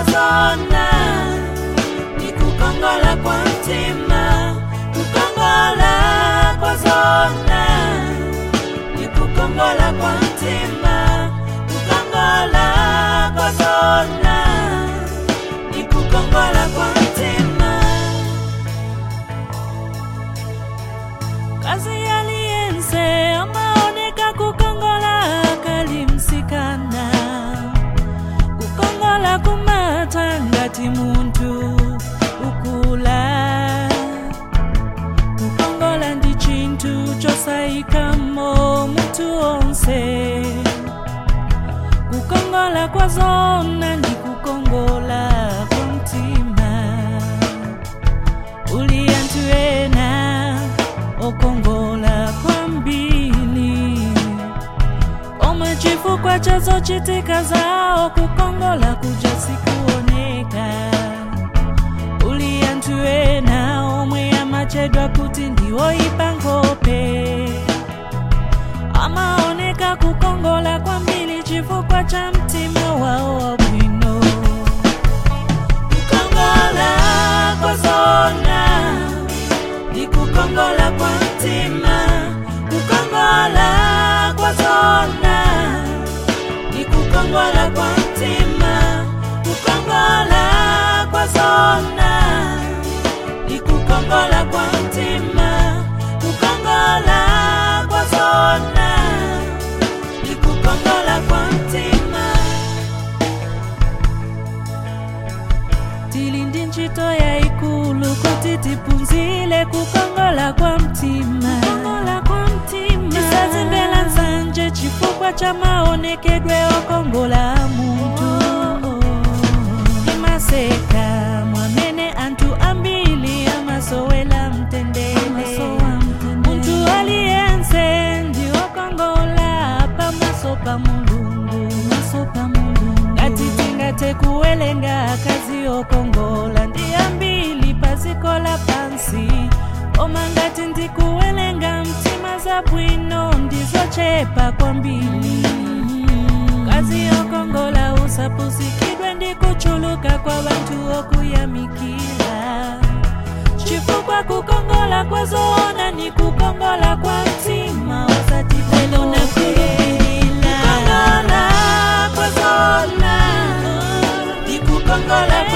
zona ni kukongola kwa mtima kukongola kwa zona ni kukongola kwa mtima kukongola kwa zona ni kukongola kwa mtima kazi yaliyense amaoneka kukongola kalimsikana kukongola kumata ngati munthu ukula kukongola ndi chinthu chosayikamo munthu onse kukongola kwa zona ndi kukongola kwa mtima uli anthu ena okongola kwambiri omwe chifukwa cha zochitika zawo kukongola kuja sikuoneka uli anthu ena omwe amachedwa kuti ndiwoyipa nkhope amaoneka kukongola kwambiri chifukwa cha mtima wawo wabwino kukongola kwa zona ni kukongola kwa mtima kukongola kwa zona ni kukongola kwa mtima kukongola kwa zona ni kukongola kwa mtima kukongola kwa zona ni kukongola kwa mtima tili ndi ntchito yayikulu kuti tiphunzire kukongola kwa mtima tisazimvera nsanje chifukwa cha maonekedwe okongola a munthu timaseka mwamene anthu ambiri amasowela mtendere munthu aliyense ndi okongola pamaso pa mulungu ngati tingathe kuwelenga akazi okongola ndi ambiri pa dziko lapansi koma ngati ndikuwelenga mtima zabwino ndizochepa kwambiri kazi okongola usapusikidwe ndi kuchuluka kwa banthu okuyamikira chifukwa kukongola kwa zoona ni kukongola kwa mtima osati pelo na kukongola kwa zoona ni kukongola kwa